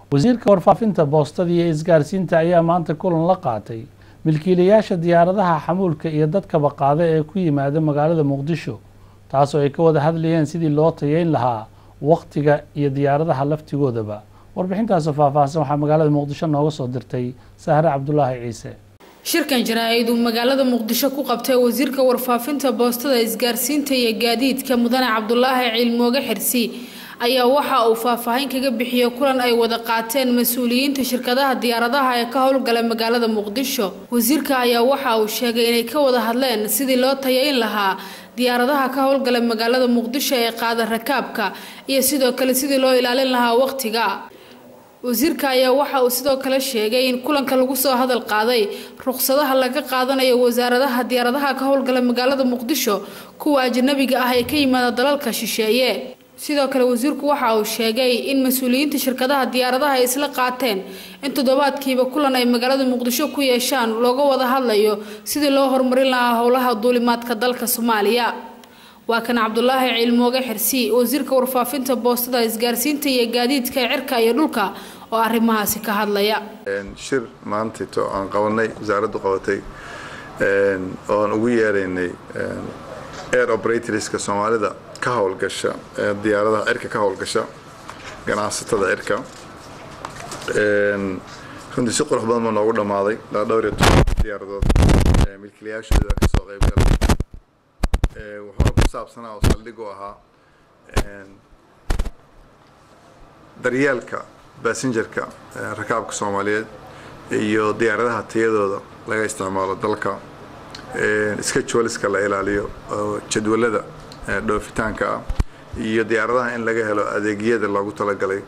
wasiirka warfaafinta boostada iyo isgaarsiinta ayaa maanta kulan la qaatay milkiilayaasha diyaaradaha xamuulka iyo dadkaba qaada ee ku yimaada magaalada muqdisho taasoo ay ka wada hadlayeen sidii loo tayeyn lahaa wakhtiga iyo diyaaradaha laftigoodaba warbixintaasoo faahfaahsan waxaa magaalada muqdisho nooga soo dirtay sahre cabdulaahi ciise shirkan jaraa-id uu magaalada muqdisho ku qabtay wasiirka warfaafinta boostada isgaarsiinta iyo gaadiidka mudane cabdulaahi ciilmooge xirsi ayaa waxa uu faahfaahin kaga bixiyey kulan ay wada qaateen mas-uuliyiinta shirkadaha diyaaradaha ee ka howlgala magaalada muqdisho wasiirka ayaa waxa uu sheegay inay ka wada hadleen sidii loo tayayn lahaa diyaaradaha ka howlgala magaalada muqdisho ee qaada rakaabka iyo sidoo kale sidii loo ilaalin lahaa waqtiga wasiirka ayaa waxa uu sidoo kale sheegay in kulanka lagu soo hadal qaaday ruqsadaha laga qaadanayo wasaaradaha diyaaradaha ka howlgala magaalada muqdisho kuwa ajanabiga ah ee ka yimaada dalalka shisheeye sidoo kale wasiirku waxa uu sheegay in mas-uuliyiinta shirkadaha diyaaradaha ay isla qaateen in toddobaadkiiba kulan ay magaalada muqdisho ku yeeshaan looga wada hadlayo sidii loo horumarin lahaa howlaha duulimaadka dalka soomaaliya waa kan cabdulaahi ciilmooge xirsi wasiirka warfaafinta boostada isgaarsiinta iyo gaadiidka cirka iyo dhulka oo arrimahaasi ka hadlaya shir maantayto aan qabanay wasaaraddu qabatay oan ugu yeeraynay air operatorska soomaalida ka howlgasha diyaaradaha cirka ka howlgasha ganacsatada cirka runtii si qurux badan baa noogu dhammaaday ilaa dhowr iyo toban diyaaradood milkiilayaashooda kasoo qayb galay wuxuuna ku saabsanaa oo saldhig u ahaa daryeelka basengerka rakaabka soomaaliyeed iyo diyaaradaha tayadooda laga isticmaalo dalka schedulska la ilaaliyo oo jadwalada dhoofitaanka ah iyo diyaaradaha in laga helo adeegyada loogu talagalay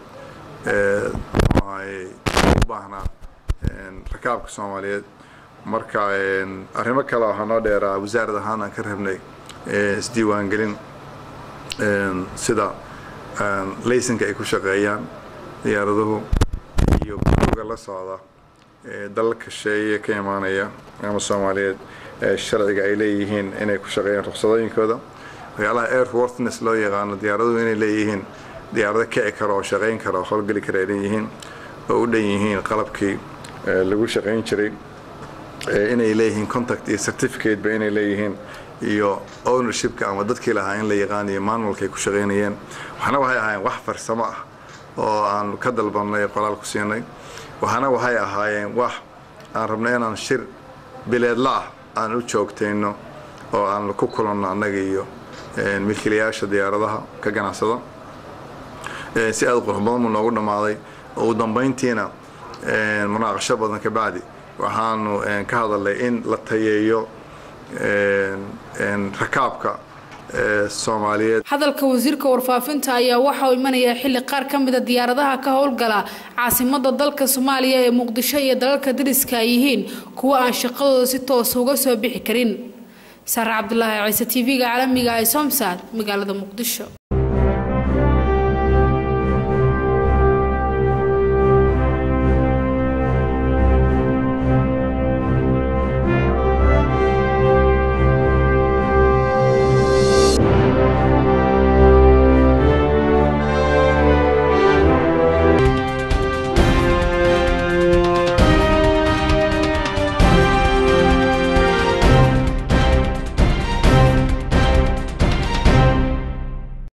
u baahnaa rakaabka soomaaliyeed marka arrimo kale waxaa noo dheeraa wasaarad ahaan aan ka rabnay isdiiwaangelin sida laysanka ay ku shaqeeyaan diyaaraduhu iyo buuga la socda dalalka sheeye ka imaanaya ama soomaaliyeed sharciga ay leeyihiin inay ku shaqeeyaan ruqsadooyinkooda waxyaalaha airworthiness loo yaqaano diyaaraduhu inay leeyihiin diyaarado kici kara oo shaqayn kara oo howlgeli kara ay leeyihiin oo u dhan yihiin qalabkii lagu shaqayn jiray inay leeyihiin contact iyo certificate ba inay leeyihiin iyo ownershipka ama dadkii lahaa in la yaqaaniyo manualka ay ku shaqaynayeen waxna waxay ahaayeen wax farsamo ah oo aan ka dalbannay qoraal ku siinay waxana waxay ahaayeen wax aan rabnay inaan shir bileedla ah aan u joogtayno oo aan ku kulanno annaga iyo milkiilayaasha diyaaradaha ka ganacsada si aada qurux badan buu noogu dhammaaday ugu dambayntiina munaaqasho badan ka bacdi waxaanu ka hadalnay in la tayeeyo rakaabka soomaaliyeed hadalka wasiirka warfaafinta ayaa waxa uu imanayaa xilli qaar ka mida diyaaradaha ka howlgala caasimada dalka soomaaliya ee muqdisho iyo dalalka dariska ay yihiin kuwo aan shaqadooda si toosa uga soo bixi karin sare cabdulaahi ciise t v-ga caalamiga ee somsad magaalada muqdisho